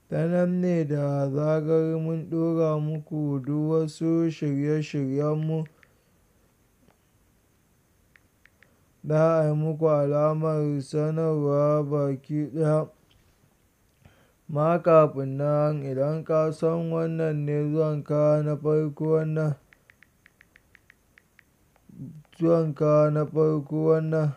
ta nan ne da zarar mun ɗora muku duk wasu shirye-shiryenmu za a yi muku alamar sanarwa baki ɗaya. Ma kafin nan idan ka san wannan ne zuwanka na farko wannan, zuwanka na farko wannan,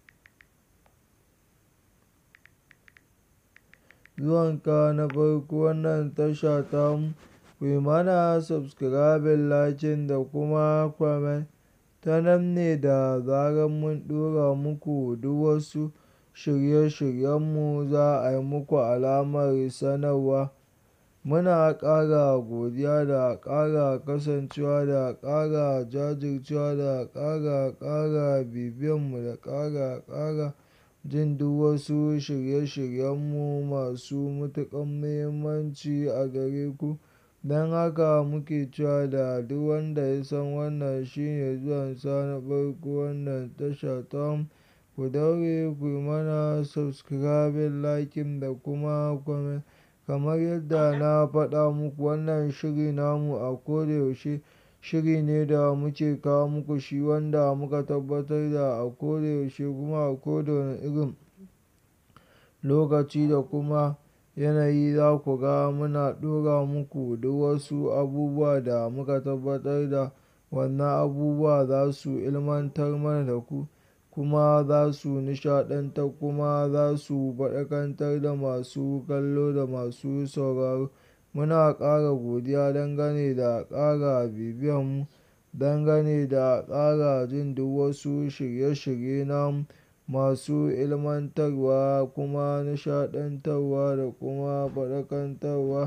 zuwanka na farko wannan tasha tamu, ku yi mana subscribing, liking da kuma comment. Ta nan ne da zarar mun ɗora muku duk wasu shirye-shiryenmu za a yi muku alamar sanarwa. Muna ƙara godiya da ƙara kasancewa da ƙara jajircewa da ƙara, ƙara bibiyanmu da ƙara, ƙara jin duk wasu shirye-shiryenmu masu matuƙar muhimmanci a gare ku. Don haka muke cewa da duk wanda ya san wannan shine zuwansa na farko wannan tasha tamu, ku daure ku yi mana subscribing, liking da kuma comment. Kamar yadda na faɗa muku wannan shiri namu a ko da yaushe shiri ne da muke kawo muku shi wanda muka tabbatar da a ko da yaushe kuma a ko da wane irin lokaci da kuma yanayi za ku ga muna ɗora muku duk wasu abubuwa da muka tabbatar da wannan abubuwa za su ilmantar mana da ku kuma za su nishaɗantar kuma za su faɗakantar da masu kallo da masu sauraro. Muna ƙara godiya dangane da ƙara bibiyanmu, dangane da ƙara jin duk wasu shirye-shirye namu masu ilmantarwa kuma nishaɗantarwa da kuma faɗakantarwa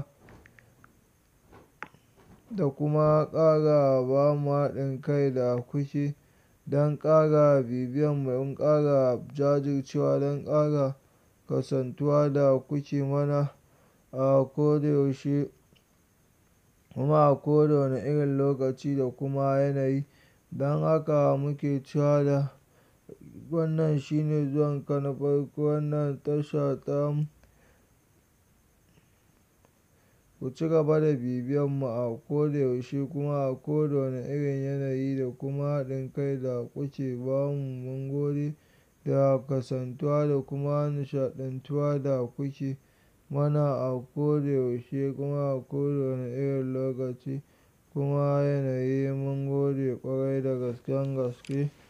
da kuma ƙara ba mu haɗin kai da kuke don ƙara bibiyanmu, don ƙara jajircewa, don ƙara kasantuwa da kuke mana a ko da yaushe kuma a ko da wane irin lokaci da kuma yanayi. Don haka muke cewa da wannan shine zuwanka na farko wannan tasha tamu. Ku ci gaba da bibiyanmu a ko da yaushe kuma a ko da wane irin yanayi da kuma haɗin kai da kuke ba mu. Mun gode da kasantuwa da kuma nishaɗantuwa da kuke mana a ko da yaushe kuma a ko da wane irin lokaci kuma yanayi. Mun gode ƙwarai da gasken gaske.